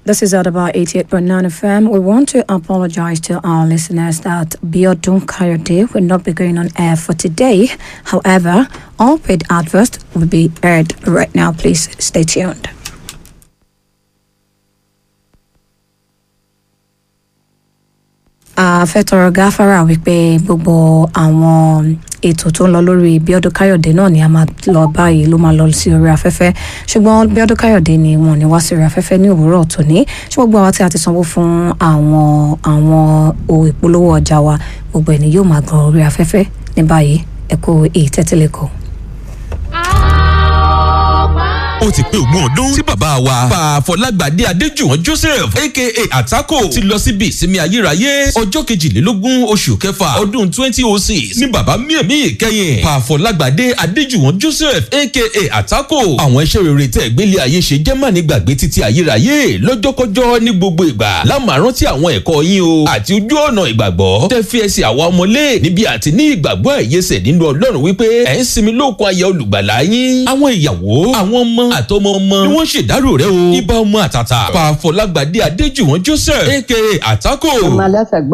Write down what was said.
This is at about 88.9 FM. We want to apologize to our listeners that Biodun Kayode will not be going on air for today. However, all paid adverts will be aired right now. Please stay tuned. a fẹ́ tọrọ gáfárà wípé gbogbo àwọn ètò tó ń lọ lórí Bíọ́dún Káyọ̀dé náà ni a máa lọ báyìí ló máa lọ sí orí afẹ́fẹ́ ṣùgbọ́n Bíọ́dún Káyọ̀dé ni wọn ò ní wá sí orí afẹ́fẹ́ ní òwúrọ̀ tòní ṣùgbọ́n gbogbo àwa tí a ti sanwó fún àwọn àwọn ohun ìpolówó ọjà wa gbogbo ẹ̀ ni yóò máa gan orí afẹ́fẹ́ ní báyìí ẹ kú ìtẹ́tílẹ̀kọ̀. ó ti pé ogún ọdún tí bàbá wa pa Fọlágbadé Adéjùwọ̀n Joseph aka Àtákò ti lọ síbi ìsinmi ayérayé ọjọ́ kejìlélógún oṣù kẹfà ọdún twenty oh six ní bàbá mímí ìkẹyìn pa Fọlágbadé Adéjùwọ̀n Joseph aka Àtákò àwọn iṣẹ́ rere tẹ̀ gbélé ayé ṣe jẹ́ mà ní gbàgbé títí ayérayé lọ́jọ́kọ́jọ́ ní gbogbo ìgbà lámàrán tí àwọn ẹ̀kọ́ yín o àti ojú ọ̀nà ìgbàgbọ́ tẹ́ fi ẹsẹ̀ àwa ọmọlé níbi àti ní ìgbàgbọ́ ẹ̀yẹsẹ̀ nínú Ọlọ́run wípé ẹ̀ ń sinmi lókun ayé olùgbàlà yín àwọn ìyàwó àwọn ọmọ àtọmọ ọmọ ni wọ́n ṣèdárò rẹ̀ o ibà ọmọ àtàtà pa Fọlágbadé Adéjùwọ̀n Joseph aka Àtákò. ọmọ aláṣàgbà